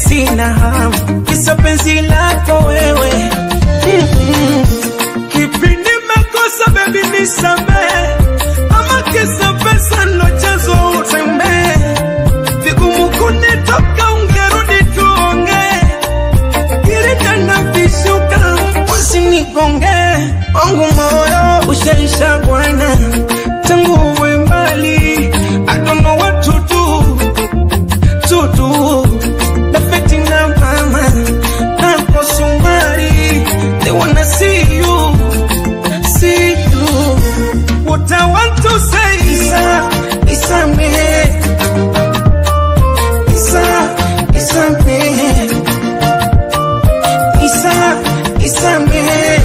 sina hamu kisa penzi lako wewe Mm-mm. kipi nimekosa bebi nisamehe ama kisa pesa ndo chanzo utembee vigumu kunitoka ungerudi tuongee kiritana vishuka usinigonge wangu moyo ushaisha bwana tangu uwe mbali I don't know what to do to do Nafeti na mama Napo sumari They wanna see you See you What I want to say Isa Isa me Isa Isa me Isa Isa me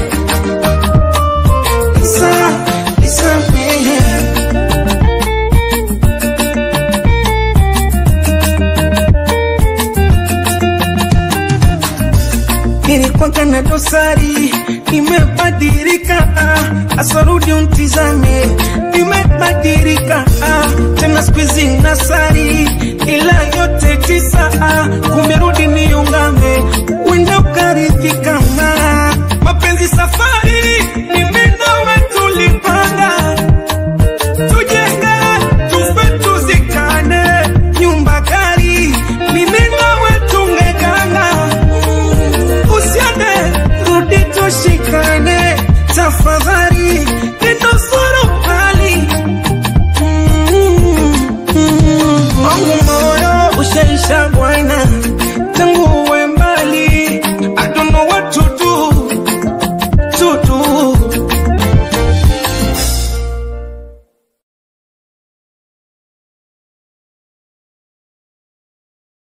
Isa Isa me nilikuwa na dosari, nimebadilika, ah, asarudi untizame, nimebadilika, ah, tena siku hizi nasari, ila yote tisa, ah, kumerudi niungame, wenda ukaridhika, ah, mapenzi safari, ni mimi nawe tulipanga tujenge tufe tuzikane nyumba kali mimi nawe tungegana usiende rudi tushikane tafadhali nitasoro hali wangu moyo ushaisha bwana tangu